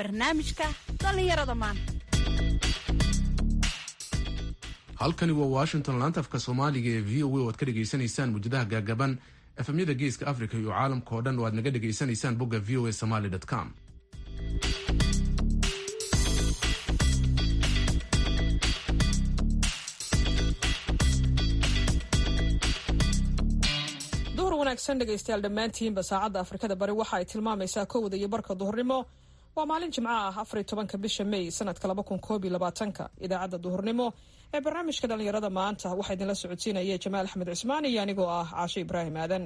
barnaamijka dhallinyarada maanta halkani waa washington laantafka soomaaliga ee v o a oo aad ka dhegaysanaysaan muujadaha gaagaban efemyada geeska africa iyo caalamka oo dhan oo aad naga dhegaysanaysaan bogga v o a somaly com duhur wanaagsan dhegaystayaal dhammaantiinba saacadda afrikada bari waxa ay tilmaamaysaa kowda iyo barka duhurnimo waa maalin jimco ah afariy tobanka bisha may sanadka laba kun koob iyo labaatanka idaacadda duhurnimo ee barnaamijka dhallinyarada maanta waxaa idinla socodsiinaya jamaal axmed cismaan iyo anigoo ah caasho ibraahim aadan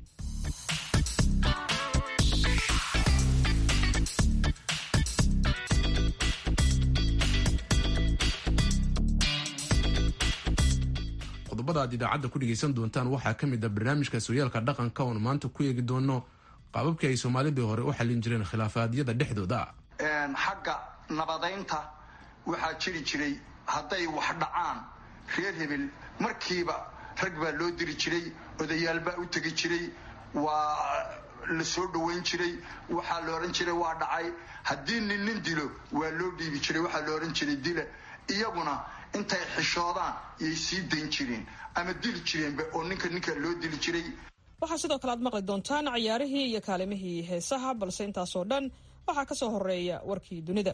qodobada aad idaacadda ku dhegaysan doontaan waxaa ka mid a barnaamijka sooyaalka dhaqanka oon maanta ku eegi doono qaababkii ay soomaalidii hore u xallin jireen khilaafaadyada dhexdooda xagga nabadaynta waxaa jiri jiray hadday wax dhacaan reer hebel markiiba rag baa loo diri jiray odayaal baa u tegi jiray waa la soo dhoweyn jiray waxaa la odhan jiray waa dhacay haddii nin nin dilo waa loo dhiibi jiray waxaa la odhan jiray dila iyaguna intay xishoodaan yay sii dayn jireen ama dili jireenba oo ninka ninka loo dili jiray waxaa sidoo kale aad maqli doontaan cayaarihii iyo kaalimihii heesaha balse intaasoo dhan waxaa ka soo horeeya warkii dunida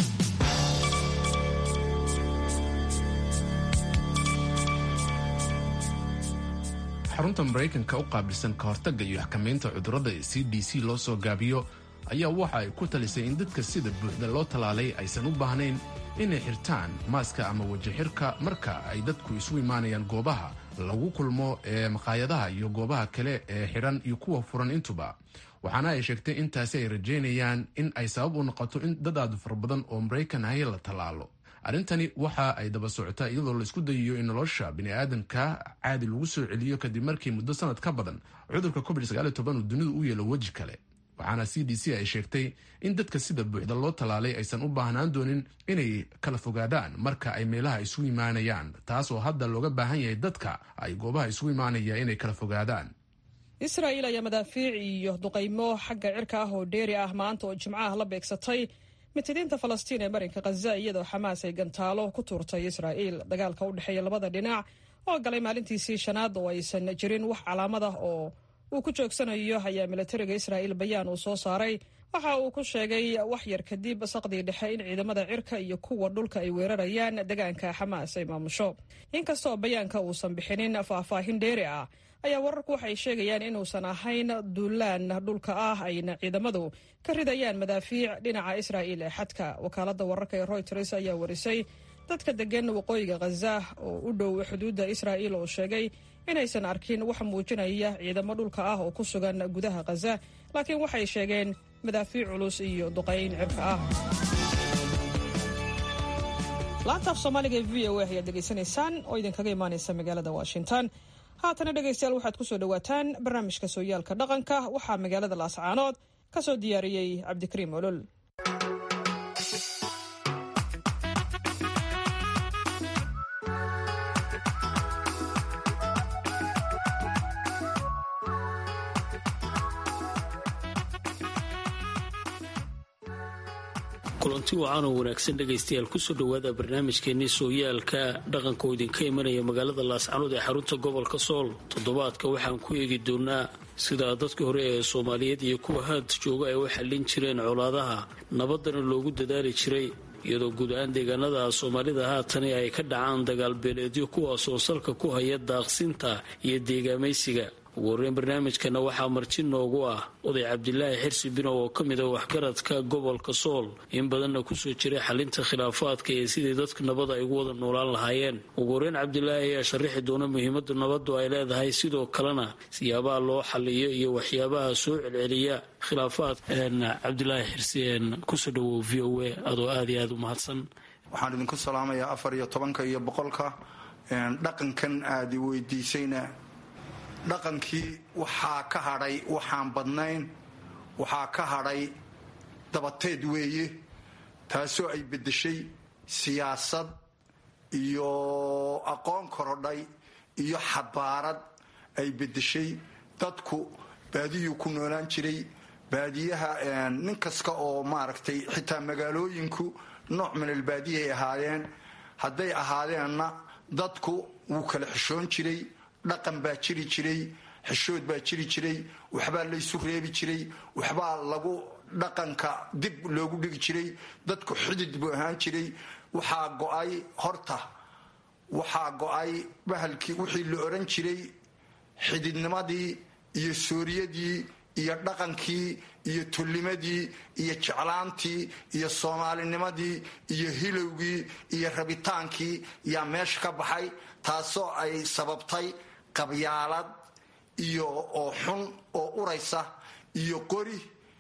xarunta maraykanka u qaabilsan ka hortagga iyo xakamaynta cudurrada ee c d c loo soo gaabiyo ayaa waxa ay ku talisay in dadka sida buuxda loo tallaalay aysan u baahnayn inay xirtaan maaska ama wajixirka marka ay dadku isu imaanayaan goobaha lagu kulmo ee maqaayadaha iyo goobaha kale ee xidhan iyo kuwa furan intuba waxaana ay sheegtay intaasi ay rajaynayaan in ay sabab u noqoto in dad aad fara badan oo maraykan ahi la tallaalo arrintani waxa ay daba socotaa iyadoo la isku dayayo in nolosha bini'aadamka caadi lagu soo celiyo kadib markii muddo sanad ka badan cudurka covid uu dunidu u yeelo weji kale waxaana c d c ay sheegtay in dadka sida buuxda loo tallaalay aysan u baahnaan doonin inay kala fogaadaan marka ay meelaha isugu imaanayaan taas oo hadda looga baahan yahay dadka ay goobaha isugu imaanaya inay kala fogaadaan israa'iil ayaa madaafiic iyo duqaymo xagga cirka ah oo dheeri ah maanta oo jimcaha la beegsatay mitidiinta falastiin ee marinka khaza iyadoo xamaas ay gantaalo ku tuurtay israa'iil dagaalka u dhexeeya labada dhinac oo galay maalintiisii shanaad oo aysan jirin wax calaamad ah oo uu ku joogsanayo ayaa milatariga israa'iil bayaan uu soo saaray waxa uu ku sheegay wax yar kadib saqdii dhexe in ciidamada cirka iyo kuwa dhulka ay weerarayaan deegaanka xamaas ay maamusho inkastoo bayaanka uusan bixinin faahfaahin dheeri ah ayaa wararku waxay sheegayaan inuusan ahayn duulaan dhulka ah ayna ciidamadu ka ridayaan madaafiic dhinaca israa'iil ee xadka wakaaladda wararka ee royters ayaa warisay dadka degan waqooyiga khaza oo u dhow xuduudda israa'iil oo sheegay inaysan arkin wax muujinaya ciidamo dhulka ah oo ku sugan gudaha khaza laakiin waxay sheegeen madaafiic culus iyo duqayn cirka ah laantaaf soomaaliga ee v o a ayaad degeysanaysaan oo idinkaga imaanaysa magaalada washington haatana dhegaystayaal waxaad ku soo dhowaataan barnaamijka sooyaalka dhaqanka waxaa magaalada laascaanood ka soo diyaariyey cabdikariim olol kulanti wacan oo wanaagsan dhegaystayaal kusoo dhowaada barnaamijkeenii sooyaalka dhaqanka oo idinka imanaya magaalada laascanood ee xarunta gobolka sool toddobaadka waxaan ku eegi doonaa sida dadka hore ee soomaaliyeed iyo kuwa haad jooga ay u xallin jireen colaadaha nabadana loogu dadaali jiray iyadoo guud ahaan deegaanada soomaalida haatani ay ka dhacaan dagaalbeeleedyo kuwaasoo salka ku haya daaqsinta iyo deegaamaysiga ugu horreyn barnaamijkana waxaa marti noogu ah oday cabdilaahi xirsi binow oo ka mid a waxgaradka gobolka sool in badanna kusoo jiray xalinta khilaafaadka iyo sidii dadka nabada ay ugu wada noolaan lahaayeen ugu horreyn cabdilaahi ayaa sharaxi doona muhiimada nabadu ay leedahay sidoo kalena siyaabaha loo xaliyo iyo waxyaabaha soo celceliya khilaafaadka cabdilaahi xirsi kusoo dhawow v o a adoo aad iyo aada u mahadsan waxaan idinku salaamayaa afar iyo tobanka iyo boqolka dhaqankan aad i weydiisayna dhaqankii waxaa ka hadhay waxaan badnayn waxaa ka hadhay dabateed weeye taasoo ay beddeshay siyaasad iyo aqoon korodhay iyo xabaarad ay beddeshay dadku baadiyuu ku noolaan jiray baadiyaha nin kasta oo maaragtay xitaa magaalooyinku nooc min albaadiyaay ahaayeen hadday ahaadeenna dadku wuu kala xishoon jiray dhaqan baa jiri jiray xishood baa jiri jiray waxbaa laysu reebi jiray waxbaa lagu dhaqanka dib loogu dhigi jiray dadku xidid buu ahaan jiray waxaa go-ay horta waxaa go-ay bahalkii wixii la oran jiray xididnimadii iyo sooriyadii iyo dhaqankii iyo tullimadii iyo jeclaantii iyo soomaalinimadii iyo hilowgii iyo rabitaankii yaa meesha ka baxay taasoo ay sababtay qabyaalad iyo oo xun oo uraysa iyo qori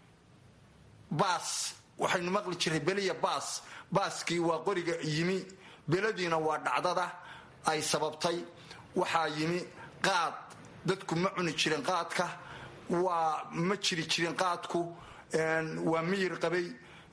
baas waxaynu maqli jiray beliya baas baaskii waa qoriga yimi beladiina waa dhacdada ay sababtay waxaa yimi qaad dadku ma cuni jirin qaadka waa ma jiri jirin qaadku waa miyir qabay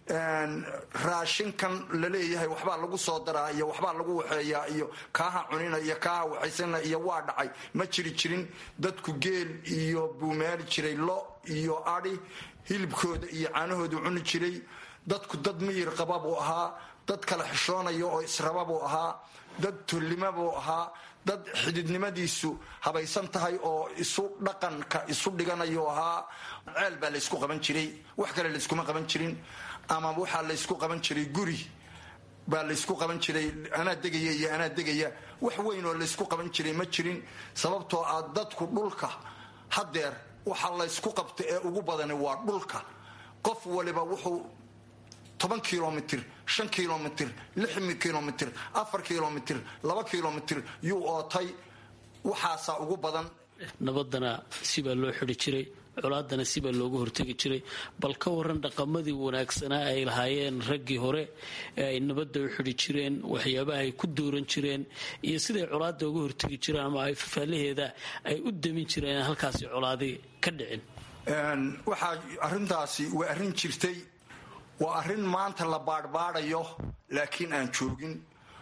raashinkan laleeyahay waxbaa lagu soo daraa iyo waxbaa lagu waxeeyaa iyo kaaha cunina iyo kaaha waxaysana iyo waa dhacay ma jiri jirin dadku geel iyo buu meeli jiray lo iyo adi hilibkooda iyo caanahoodu cuni jiray dadku dad miyir qaba buu ahaa dad kala xishoonaya oo israba buu ahaa dad tullima buu ahaa dad xididnimadiisu habaysan tahay oo isu dhaqanka isu dhiganayu ahaa ceel baa laysku qaban jiray wax kale layskuma qaban jirin ama waxaa laysku qaban jiray guri baa laysku qaban jiray anaa degaya iyo anaa degaya wax weyn oo laysku qaban jiray ma jirin sababtoo ah dadku dhulka hadeer waxa laysku qabta ee ugu badani waa dhulka qof waliba wuxuu toban kilomitr shan kilomitr lix kilomitr afar kilomitr laba kilomitr yuu ootay waxaasaa ugu badan nabadana sibaa loo xidi jiray colaadana sibaa looga hortegi jiray bal ka waran dhaqamadii wanaagsanaa ay lahaayeen raggii hore ee ay nabadda u xidi jireen waxyaabaha ay ku dooran jireen iyo siday colaada uga hortegi jireen ama ay fafaalaheeda ay u damin jireen halkaasi colaadi ka dhicin waxaa arintaasi waa arrin jirtay waa arrin maanta la baadhbaadhayo laakiin aan joogin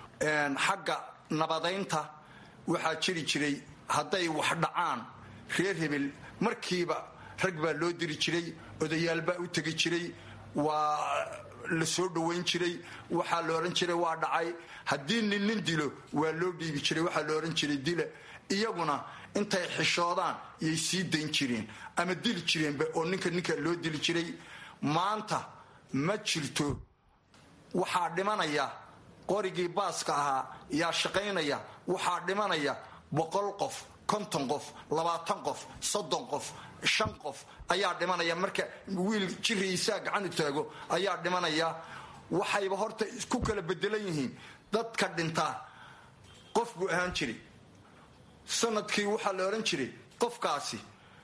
xagga nabadaynta waxaa jiri jiray hadday wax dhacaan reer hebel markiiba rag baa loo diri jiray odayaal baa u tegi jiray waa la soo dhowayn jiray waxaa la odhan jiray waa dhacay haddii nin nin dilo waa loo dhiibi jiray waxaa la odhan jiray dila iyaguna intay xishoodaan yay sii dayn jireen ama dili jireenba oo ninka ninka loo dili jiray maanta ma jirto waxaa dhimanaya qorigii baaska ahaa yaa shaqaynaya waxaa dhimanaya boqol qof konton qof labaatan qof soddon qof shan qof ayaa dhimanaya marka wiil jiriisaa gacanu taago ayaa dhimanaya waxayba horta ku kala bedelan yihiin dadka dhintaa qof buu ahaan jiray sanadkii waxaa la odhan jiray qofkaasi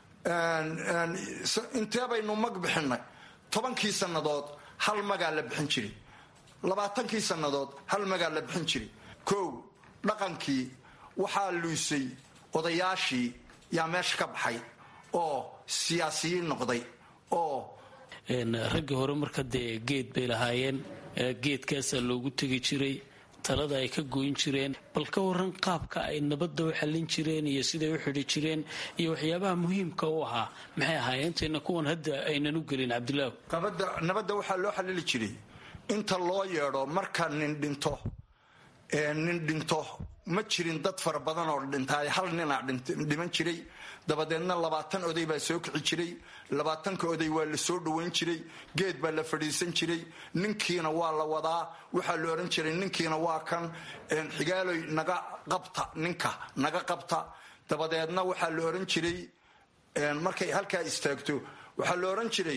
intee baynu mag bixinay tobankii sannadood hal magaa la bixin jiray labaatankii sannadood hal magaa la bixin jiray kow dhaqankii waxaa luusay odayaashii yaa meesha ka baxay oo siyaasiyiin noqday oo raggii hore marka dee geed bay lahaayeen geedkaasaa loogu tegi jiray talada ay ka goyn jireen bal ka waran qaabka ay nabadda u xallin jireen iyo siday u xidhi jireen iyo waxyaabaha muhiimka u ahaa maxay ahaayeen intayna kuwan hadda aynan u gelin cabdilaahu nabadda waxaa loo xallili jiray inta loo yeedho marka nin dhinto nin dhinto ma jirin dad fara badan oo dhintaay hal ninaa dhiman jiray dabadeedna labaatan oday baa soo kici jiray labaatanka oday waa la soo dhowayn jiray geed baa la fadhiisan jiray ninkiina waa la wadaa waxaa la odhan jiray ninkiina waa kan xigaaloy naga qabta ninka naga qabta dabadeedna waxaa la odhan jiray markay halkaa istaagto waxaa la odhan jiray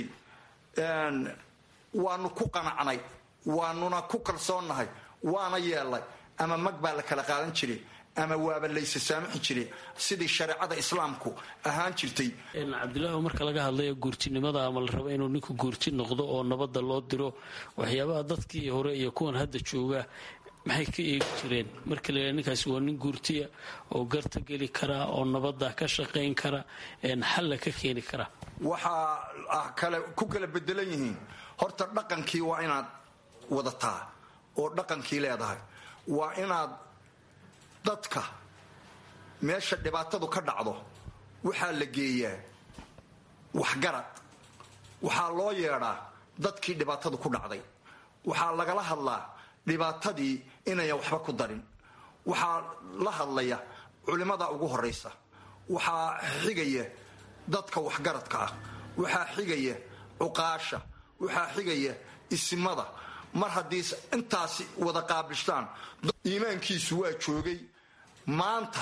waanu ku qanacnay waanuna ku kalsoonnahay waana yeelnay ama mag baa la kala qaadan jiray ama waaba laysa saamixi jiray sidii shareecada islaamku ahaan jirtay cabdilaahi marka laga hadlayo guurtinimada ama la rabo inuu ninku guurti noqdo oo nabadda loo diro waxyaabaha dadkii hore iyo kuwan hadda jooga maxay ka eegi jireen marka la ninkaasi waa nin guurtiya oo garta geli kara oo nabadda ka shaqayn kara xalla ka keeni kara waxaa kale ku kala bedelan yihiin horta dhaqankii waa inaad wadataa oo dhaqankii leedahay waa inaad dadka meesha dhibaatadu ka dhacdo waxaa la geeyaa waxgarad waxaa loo yeedhaa dadkii dhibaatadu ku dhacday waxaa lagala hadlaa dhibaatadii inayan waxba ku darin waxaa la hadlaya culimmada ugu horaysa waxaa xigaya dadka waxgaradka ah waxaa xigaya cuqaasha waxaa xigaya isimada mar haddii intaasi wada qaabishtaan iimaankiisu waa joogay maanta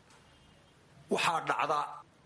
waxaa dhacda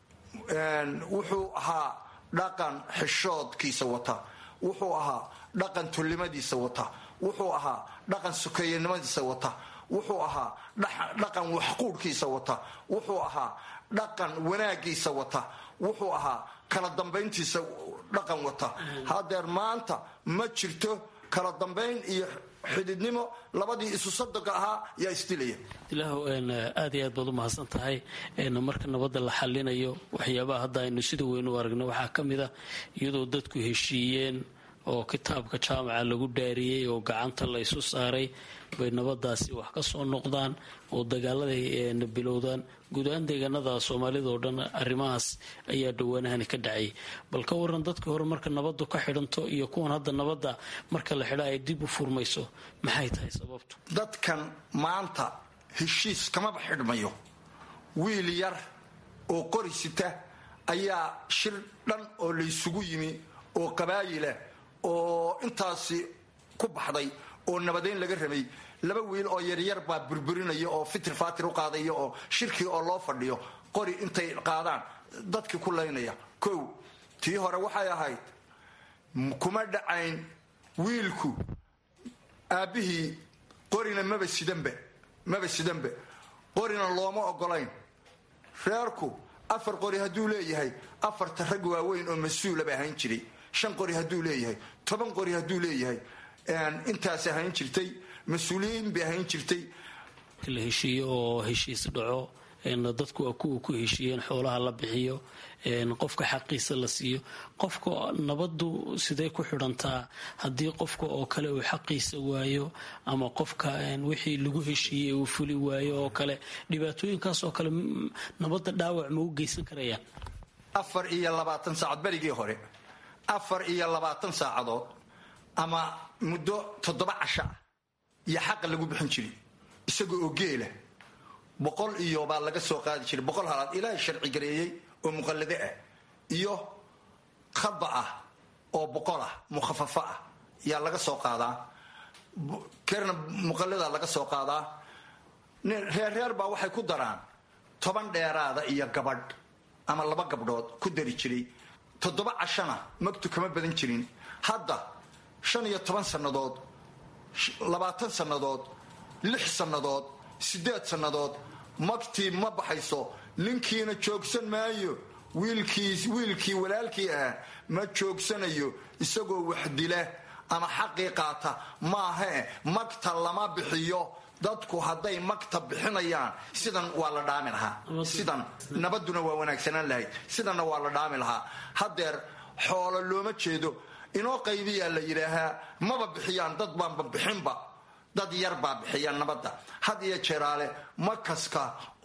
wuxuu ahaa dhaqan xishoodkiisa wata wuxuu ahaa dhaqan tullimadiisa wata wuxuu ahaa dhaqan sukeeyanimadiisa wata wuxuu ahaa dhaqan waxquudhkiisa wata wuxuu ahaa dhaqan wanaagiisa wata wuxuu ahaa kala dambayntiisa dhaqan wata hadeer maanta ma jirto kala dambayn iyo xididnimo labadii isu sadoga ahaa yaa isdilaya ilaahu aad iyo aad baad u mahadsan tahay marka nabadda la xalinayo waxyaabaha hadda aynu sida weyn u aragno waxaa ka mid a iyadoo dadku heshiiyeen oo kitaabka jaamaca lagu dhaariyey oo gacanta la ysu saaray bay nabadaasi wax ka soo noqdaan oo dagaaladay bilowdaan guud ahaan deegaanada soomaalida oo dhan arrimahaas ayaa dhawaanahani ka dhacayay bal ka waran dadkii hore marka nabadu ka xidhanto iyo kuwan hadda nabadda marka la xidha ay dib u furmayso maxay tahay sababtu dadkan maanta heshiis kamaba xidhmayo wiil yar oo qori sita ayaa shir dhan oo laysugu yimi oo qabaayilah oo intaasi ku baxday oo nabadeyn laga rabay laba wiil oo yaryar baa burburinaya oo fitir faatir u qaadaya oo shirkii oo loo fadhiyo qori intay qaadaan dadkii ku laynaya kow tii hore waxay ahayd kuma dhacayn wiilku aabbihii qorina maba sidanbe maba sidanbe qorina looma ogolayn reerku afar qori hadduu leeyahay afarta rag waaweyn oo mas-uulaba ahayn jiray shan qori hadduu leeyahay toban qori hadduu leeyahay intaas ahayn jirtay mas-uuliyiin bay ahayn jirtay la heshiiyo oo heshiis dhaco dadku waa kuwa ku heshiiyeen xoolaha la bixiyo qofka xaqiisa la siiyo qofka nabadu sidee ku xidhantaa haddii qofka oo kale uu xaqiisa waayo ama qofka wixii lagu heshiiyey uu fuli waayo oo kale dhibaatooyinkaas oo kale nabadda dhaawac ma u geysan karayaan afar iyo labaatan saacad berigii hore afar iyo labaatan saacadood ama muddo toddoba casho ah iyo xaqa lagu bixin jiray isaga oo geela boqol iyo baa laga soo qaadi jiray boqol halaad ilaahay sharci gareeyey oo muqallade ah iyo khaba ah oo boqol ah mukhafafo ah yaa laga soo qaadaa kerna muqallada laga soo qaadaa reerreer baa waxay ku daraan toban dheeraada iyo gabadh ama laba gabdhood ku dari jiray toddoba cashana magtu kama badan jirin hadda shan iyo toban sannadood labaatan sannadood lix sannadood siddeed sannadood magtii ma baxayso ninkiina joogsan maayo wiilkii wiilkii walaalkii ah ma joogsanayo isagoo wax dila ama xaqii qaata maahae magta lama bixiyo dadku hadday magta bixinayaan sidan waa la dhaami lahaa sidan nabaduna waa wanaagsanaan lahayd sidanna waa la dhaami lahaa haddeer xoolo looma jeedo inoo qaybiyaa la yidhaahaa maba bixiyaan dad baanba bixinba dad yar baa bixiyaan nabadda had iyo jeeraale makaska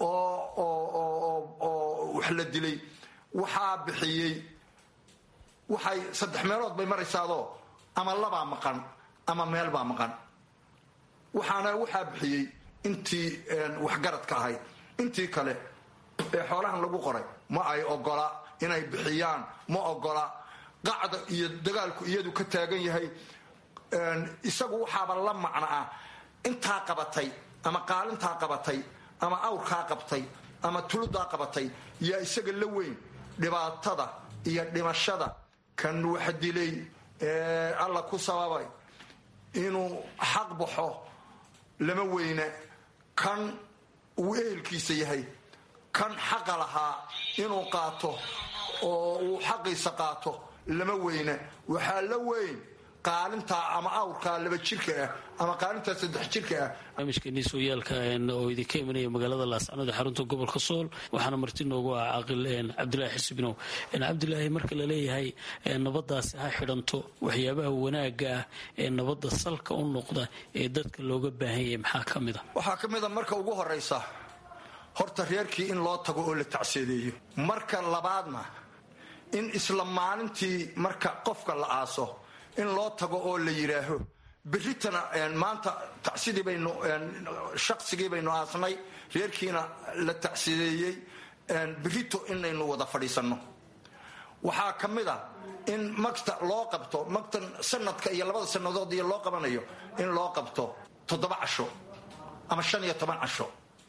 oo wax la dilay waxaa bixiyey waxay saddex meelood bay maraysaadoo ama labaa maqan ama meel baa maqan waxaana waxaa bixiyey intii waxgaradka ahayd intii kale ee xoolahan lagu qoray ma ay ogola inay bixiyaan ma ogola qacda iyo dagaalku iyadu ka taagan yahay isagu waxaaba la macno ah intaa qabatay ama qaalintaa qabatay ama awrkaa qabtay ama tuludaa qabatay yaa isaga la weyn dhibaatada iyo dhimashada kan wax dilay ee alla ku sababay inuu xaq baxo lama weyna kan uu ehelkiisa yahay kan xaqa lahaa inuu qaato oo uu xaqiisa qaato lama weyna waxaa la weyn qaalintaa ama awrkaa laba jirka ah ama qaalintaa saddex jirka ah barnaamijkeenii sooyaalka oo idinka imanaya magaalada laascanood ee xarunta gobolka sool waxaana marti noogu ah caaqil cabdilaahi xusbinow cabdilaahi marka la leeyahay nabadaasi ha xidhanto waxyaabaha wanaaga ah ee nabadda salka u noqda ee dadka looga baahan yahay maxaa ka mid a waxaa ka mid a marka ugu horaysa horta reerkii in loo tago oo la tacseedeeyo marka labaadna in isla maalintii marka qofka la aaso in loo tago oo la yidhaaho berritana maanta tacsidii baynu shaqsigii baynu aasnay reerkiina la tacsideeyey berrito inaynu wada fadhiisanno waxaa ka mid a in magta loo qabto magtan sanadka iyo labada sannadood iyo loo qabanayo in loo qabto toddoba casho ama shan iyo toban casho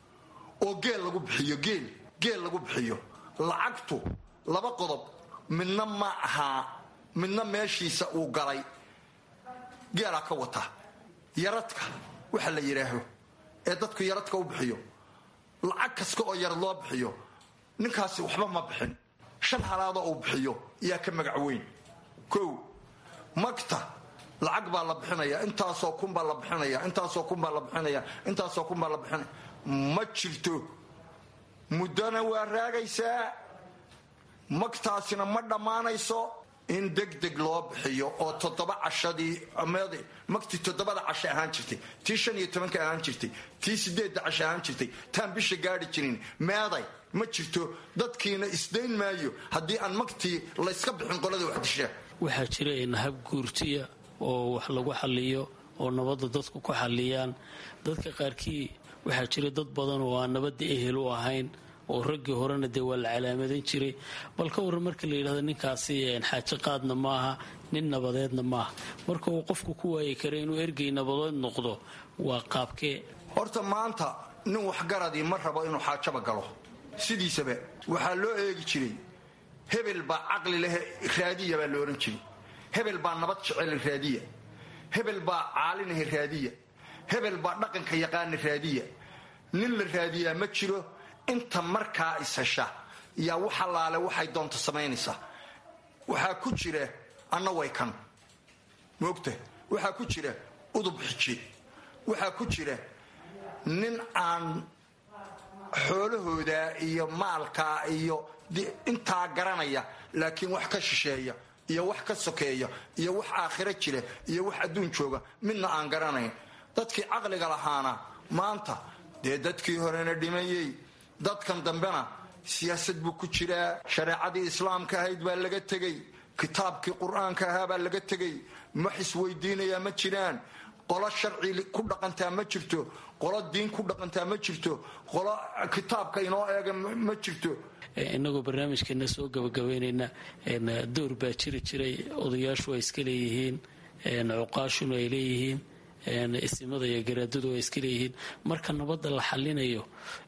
oo geel lagu bixiyo geel geel lagu bixiyo lacagtu laba qodob midna ma ahaa midna meeshiisa uu galay geelaa ka wata yaradka waxa la yidhaaho ee dadku yaradka u bixiyo lacag kasta oo yarad loo bixiyo ninkaasi waxba ma bixin shan halaadoo uu bixiyo yaa ka magac weyn kow magta lacag baa la bixinaya intaasoo kun baa la bixinaya intaasoo kun baa la bixinaya intaasoo kun baa la bixinaya ma jirto muddona waa raagaysaa magtaasina ma dhammaanayso in degdeg loo bixiyo oo toddoba cashadii magtii toddobada casho ahaan jirtay tii shan iyo tobanka ahaan jirtay tii sideedda casho ahaan jirtay taan bisha gaadhi jirin meeday ma jirto dadkiina isdayn maayo haddii aan magtii layska bixin qolada waxdisha waxaa jira nahab guurtiya oo wax lagu xaliyo oo nabadda dadku ku xaliyaan dadka qaarkii waxaa jira dad badan oo aan nabadda ehel u ahayn oo raggii horena dee waa la calaamadan jiray bal ka warran marka la yidhahdo ninkaasi xaajo qaadna maaha nin nabadeedna maaha marka uu qofku ku waayi kara inuu ergey nabadeed noqdo waa qaabkee horta maanta nin waxgaradii ma rabo inuu xaajaba galo sidiisaba waxaa loo eegi jiray hebel baa caqli leh raadiya baa la odhan jiray hebel baa nabad jecel raadiya hebel baa caalinaha raadiya hebel baa dhaqanka yaqaana raadiya nin la raadiyaa ma jiro inta markaa ishesha yaa wax allaale waxay doonto samaynaysaa waxaa ku jira anna way kan moogta waxaa ku jira udub xiji waxaa ku jira nin aan xoolahooda iyo maalkaa iyo intaa garanaya laakiin wax ka shisheeya iyo wax ka sokeeya iyo wax aakhiro jira iyo wax adduun jooga midna aan garanayn dadkii caqliga lahaana maanta dee dadkii horena dhimayey dadkan dambena siyaasad buu ku jiraa shareecadii islaamka ahayd baa laga tegey kitaabkii qur-aanka ahaa baa laga tegey wax isweydiinayaa ma jiraan qolo sharci ku dhaqantaa ma jirto qolo diin ku dhaqantaa ma jirto qolo kitaabka inoo eega ma jirto inagoo barnaamijkeena soo gabagabaynayna door baa jiri jiray odayaashu ay iska leeyihiin cuqaashuna ay leeyihiin isimada iyo garaadadu ay iska leeyihiin marka nabadda la xalinayo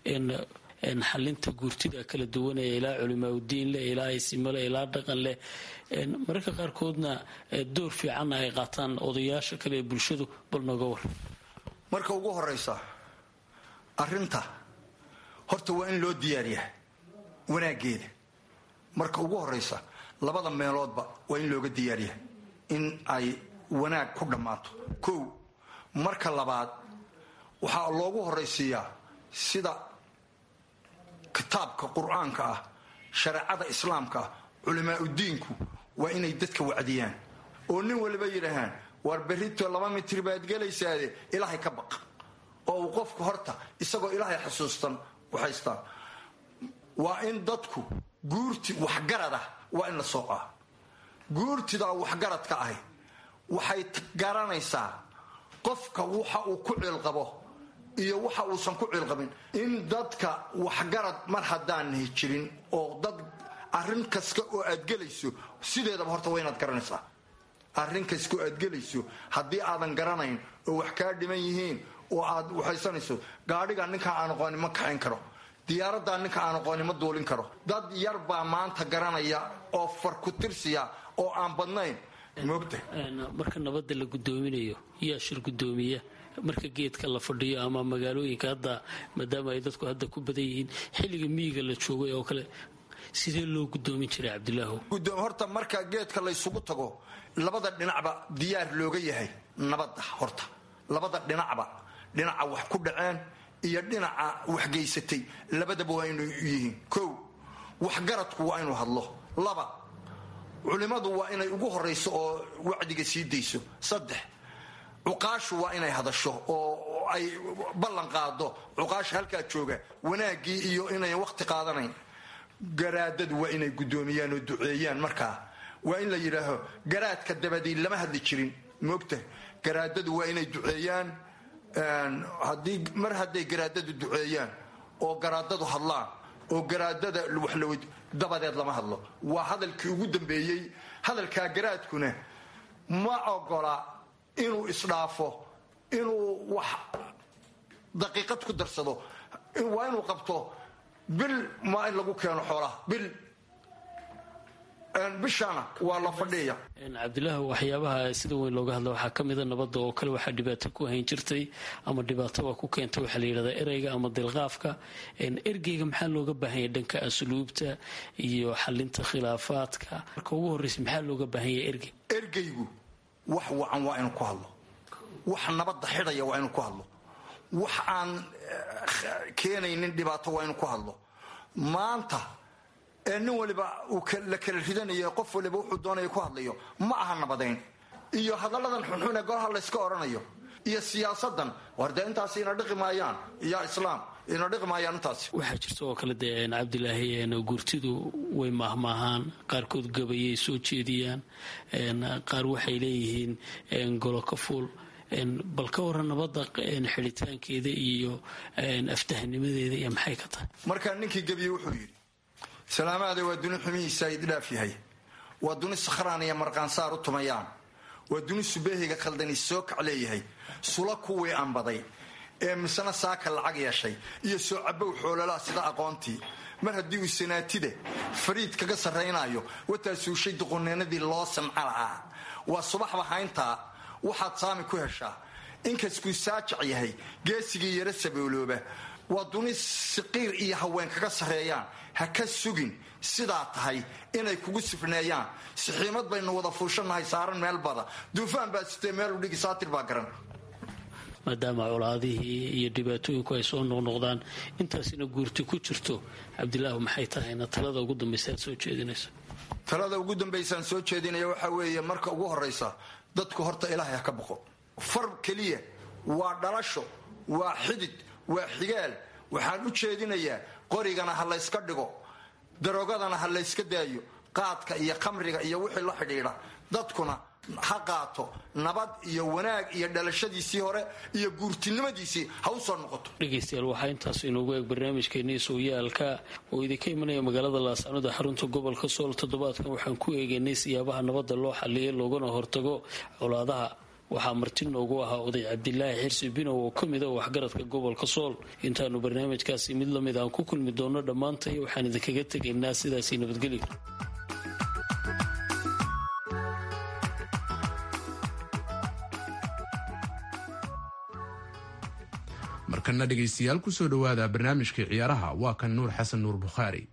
xalinta guurtida kala duwanaya ilaa culimaauddiin leh ilaa isimo leh ilaa dhaqan leh mararka qaarkoodna door fiicanna ay qaataan odayaasha kale ee bulshadu bal nooga war marka ugu horaysa arinta horta waa in loo diyaariyaa wanaaggeeda marka ugu horaysa labada meeloodba waa in looga diyaariyaa in ay wanaag ku dhammaato kow marka labaad waxaa loogu horaysiiyaa sida kitaabka qur-aanka ah shareecada islaamka ah culimaauddiinku waa inay dadka wacdiyaan oo nin waliba yidhaahaan war berrito laba mitir baad gelaysaade ilaahay ka baq oo uu qofku horta isagoo ilaahay xusuustan waxaystaan waa in dadku guurti waxgarad ah waa in la soocaa guurtidaa waxgaradka ahi waxay garanaysaa qofka waxa uu ku ciilqabo iyo waxa uusan ku ciilqabin in dadka waxgarad mar haddaanay jirin oo dad arrin kasta oo aad gelayso sideedaba horta waa inaad garanaysaa arrin kasta oo aad gelayso haddii aadan garanayn oo wax kaa dhiman yihiin oo aad waxaysanayso gaadhiga ninkaa aan aqooni ma kaxayn karo diyaaraddaa ninka aan aqooni ma duulin karo dad yar baa maanta garanaya oo far ku tirsiya oo aan badnayn moogta marka nabadda la guddoominayo yaa shir guddoomiya marka geedka la fadhiyo ama magaalooyinka hadda maadaama ay dadku hadda ku badan yihiin xilliga miyiga la joogay oo kale sidee loo guddoomin jiray cabdilaahu horta marka geedka laysugu tago labada dhinacba diyaar looga yahay nabadda horta labada dhinacba dhinaca wax ku dhaceen iyo dhinaca waxgeysatay labadaba waa inuu yihiin kow waxgaradku waa inuu hadlo laba culimmadu waa inay ugu horayso oo wacdiga sii dayso saddex cuqaashu waa inay hadasho oo ay ballan qaado cuqaasha halkaa jooga wanaaggii iyo inayn waqti qaadanayn garaadadu waa inay guddoomiyaan oo duceeyaan markaa waa in la yidhaaho garaadka dabadii lama hadli jirin moogta garaadadu waa inay duceeyaan haddii mar hadday garaadadu duceeyaan oo garaadadu hadlaan oo garaadada waxlaw dabadeed lama hadlo waa hadalkii ugu dambeeyey hadalkaa garaadkuna ma ogola inuu isdhaafo inuu wax daqiiqad ku darsado waa inuu qabto bil maa in lagu keeno xoolaha bil bishana waa la fadhiya cabdilaahi waxyaabaha sida weyn looga hadla waxaa ka mida nabadda oo kale waxaa dhibaato ku hayn jirtay ama dhibaatoba ku keenta waxaa la yidhahdaa ereyga ama dilqaafka ergeyga maxaa looga baahanya dhanka asluubta iyo xalinta khilaafaadka marka ugu horreysa maxaa looga baahanya ergey ergeygu wax wacan waa inuu ku hadlo wax nabadda xidhaya waa inuu ku hadlo wax aan keenaynin dhibaato waa inuu ku hadlo maanta ee nin waliba uu la kala ridanayo qof waliba wuxuu doonaya ku hadlayo ma aha nabadayn iyo hadalladan xunxun ee golaha layska odhanayo iyo siyaasadan war dee intaasi ina dhiqi maayaan iyo islaam ina dhiqi maayaan intaasi waxaa jirta oo kale dee cabdilaahi gurtidu way maahmaahaan qaarkood gabayay soo jeediyaan qaar waxay leeyihiin golo ka fuul bal ka waran nabadda xidhitaankeeda iyo aftahnimadeeda iyo maxay ka tahay markaa ninkii gebiye wuxuu yidhi salaamaada waa duni xumihiisa idhaaf yahay waa duni sakhraan iyo marqaansaar u tumayaan waa duni subeehiga khaldani soo kac leeyahay sula kuwii anbaday ee misena saaka lacag yeeshay iyo soo cabow xoololaa sida aqoontii mar haddii uu sanaatida fariid kaga sarraynayo wataa suushay duqoneennadii loo samca lahaa waa subaxba hayntaa waxaad saami ku heshaa inkaskuu saajac yahay geesigii yaro saboolooba waa duni siqiir iyo haween kaga sarreeyaan ha ka sugin sidaa tahay inay kugu sifneeyaan sixiimad baynu wada fuushanahay saaran meel bada duufaan baa sitee meelu dhigi saatir baa garan maadaama colaadihii iyo dhibaatooyinku ay soo noqnoqdaan intaasina guurti ku jirto cabdilaahu maxay tahayna talada ugu dambaysa aad soo jeedinayso talada ugu dambaysaan soo jeedinaya waxaa weeye marka ugu horraysa dadku horta ilaahay ha ka boqo far keliya waa dhalasho waa xidid waa xigaal waxaan u jeedinayaa qorigana ha layska dhigo darogadana ha layska daayo qaadka iyo khamriga iyo wixii la xidhiidha dadkuna ha qaato nabad iyo wanaag iyo dhalashadiisii hore iyo guurtinimadiisii ha u soo noqoto dhegaystayaal waxaa intaas inoogu eeg barnaamijkeenii sooyaalka oo idinka imanaya magaalada laascanood ee xarunta gobolka sool toddobaadkan waxaan ku eegaynay siyaabaha nabadda loo xaliyay loogana hortago colaadaha waxaa marti noogu ahaa oday cabdilaahi xirsi binow oo ka mid a waxgaradka gobolka sool intaanu barnaamijkaasi mid lamid aan ku kulmi doono dhammaantay waxaan idinkaga tegaynaa sidaasi nabadgelyo markana dhegaystayaal kusoo dhowaada barnaamijkai ciyaaraha waa kan nuur xasan nuur bukhaari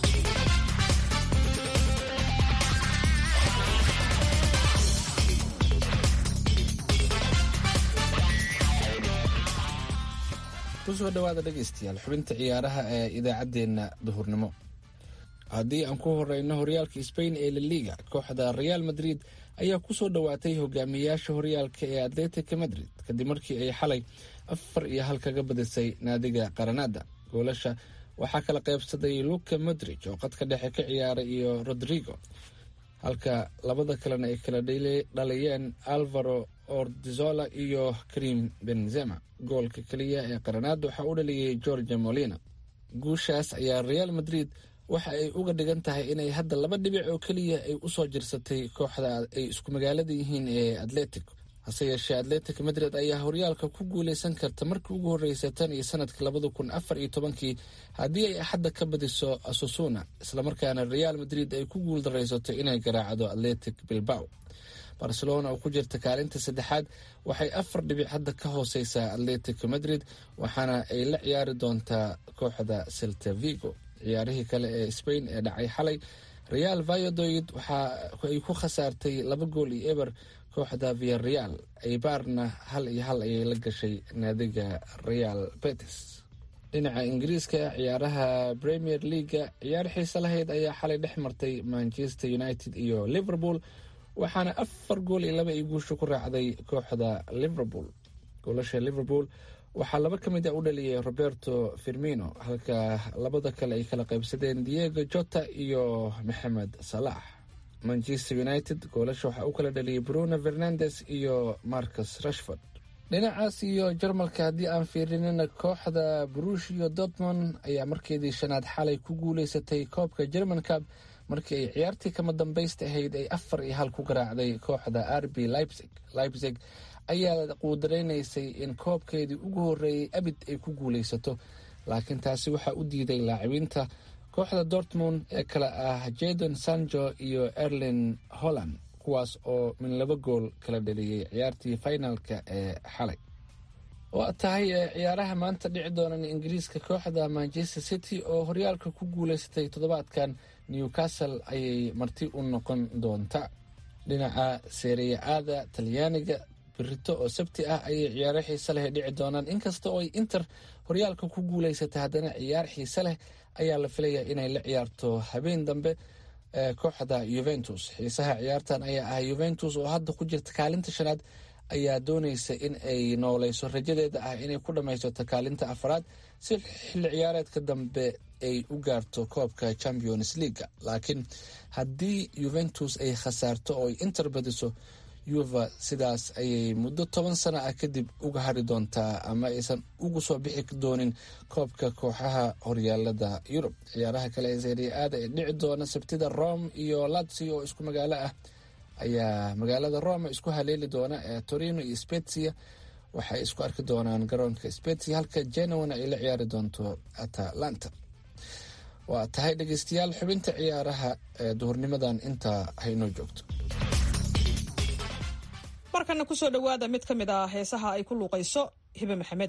kusoo dhawaada dhegaystayaal xubinta ciyaaraha ee idaacaddeenna duhurnimo haddii aan ku horeyno horyaalka sbain ee laliga kooxda real madrid ayaa kusoo dhowaatay hogaamiyayaasha horyaalka ee atletica madrid kadib markii ay xalay afar iyo hal kaga badisay naadiga qaranada goolasha waxaa kala qaybsaday luka modrig oo qadka dhexe ka ciyaaray iyo rodrigo halka labada kalena ay kala dhaliyeen alvaro ordizola iyo karim benzema goolka keliya ee qaranada waxaa u dhaliyey georgia molina guushaas ayaa real madrid waxa ay uga dhigan tahay inay hadda laba dhibic oo keliya ay usoo jirsatay kooxda ay isku magaalada yihiin ee atletico hase yeeshee atletic madrid ayaa horyaalka ku guuleysan karta markii ugu horreysay tan iyo sanadkii labada kun afar iyo tobankii haddii ay axadda ka badiso asusuna islamarkaana real madrid ay ku guuldaraysato inay garaacdo atletic bilbao barcelona oo ku jirta kaalinta saddexaad waxay afar dhibic hadda ka hooseysaa atletic madrid waxaana ay la ciyaari doontaa kooxda celta vigo ciyaarihii kale ee spain ee dhacay xalay real vayadoid waxa ay ku khasaartay laba gool iyo eber kooxda viareal aybaarna hal iyo hal ayay la gashay naadiga real betis dhinaca ingiriiska ciyaaraha premier leaga ciyaar xiise lahayd ayaa xalay dhex martay manchester united iyo liverpool waxaana afar gool iyo laba ay guusha ku raacday kooxda liverpool goolasha liverpool waxaa laba ka mid a u dhaliyay roberto firmino halka labada kale ay kala qaybsadeen diego jota iyo maxamed salax manchester united goolasha waxaa u kala dhaliyay bruno fernandes iyo marcus rashford dhinacaas iyo jarmalka haddii aan fiirinina kooxda brushio dortmond ayaa markeedii shanaad xalay ku guuleysatay koobka german cub markii ay ciyaartii kama dambaysta ahayd ay afar iyo hal ku garaacday kooxda rb leipzig leipzig ayaa quudareynaysay in koobkeedii ugu horeeyey abid ay ku guuleysato laakiin taasi waxaa u diiday laacibiinta kooxda dortmund ee kale ah jadon sanjo iyo erlin holland kuwaas oo min laba gool kala dhaliyey ciyaartii finalka ee xalay waa tahay ciyaaraha maanta dhici doonan ingiriiska kooxda manchester city oo horyaalka ku guuleysatay toddobaadkan newcastle ayay marti u noqon doonta dhinaca seeriya aada talyaaniga birito oo sabti ah ayay ciyaaro xiise leh dhici doonaan inkasta oo ay inter horyaalka ku guuleysatay haddana ciyaar xiise leh ayaa la filayaa inay la ciyaarto habeen dambe kooxda yuventus xiisaha ciyaartan ayaa ah yuventus oo hadda ku jirta kaalinta shanaad ayaa dooneysa in ay nooleyso rajadeeda ah inay ku dhammaysato kaalinta afaraad si xilli ciyaareedka dambe ay u gaarto koobka champions leaga laakiin haddii yuventus ay khasaarto oo ay inter badiso yuva sidaas ayay muddo toban sano ah kadib uga hari doontaa ama aysan ugu soo bixi doonin koobka kooxaha horyaalada yurub ciyaaraha kale ee seria aada ee dhici doona sabtida rome iyo lazio oo isku magaalo ah ayaa magaalada rome isku haleeli doona ee torino iyo spezia waxay isku arki doonaan garoonka spezia halka genowana ay la ciyaari doonto atalanta waa tahay dhegeystayaal xubinta ciyaaraha ee duhurnimadan intaa haynoo joogto markana kusoo dhowaada mid ka mid ah heesaha ay ku luuqayso hibe maxamed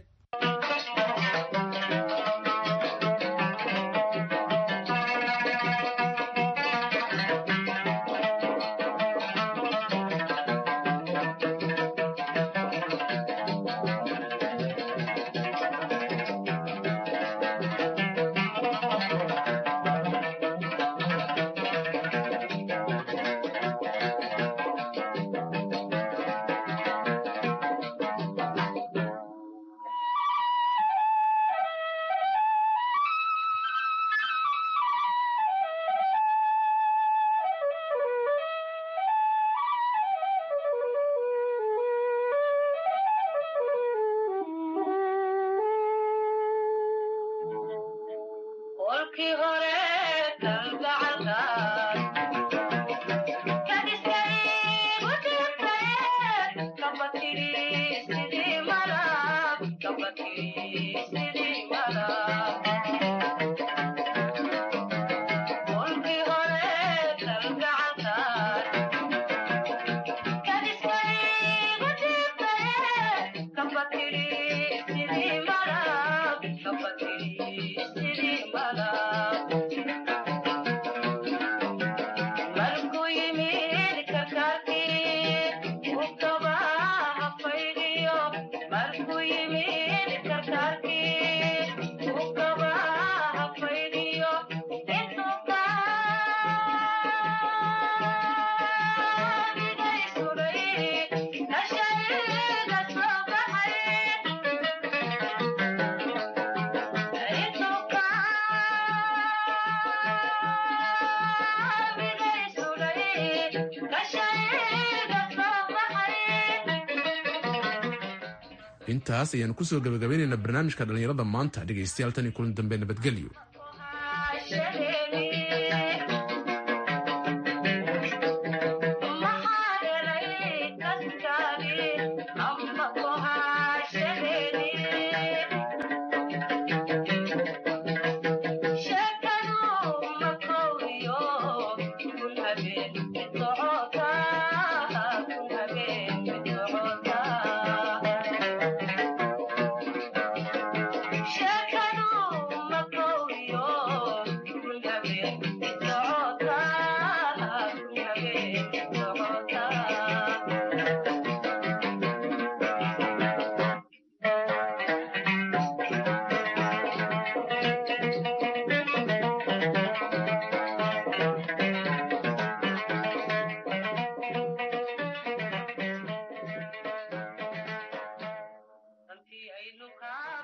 intaas ayaanu kusoo gabagabaynaynaa barnaamijka dhallinyarada maanta dhegaystayaal tan iyo kulan dambe nabadgelyo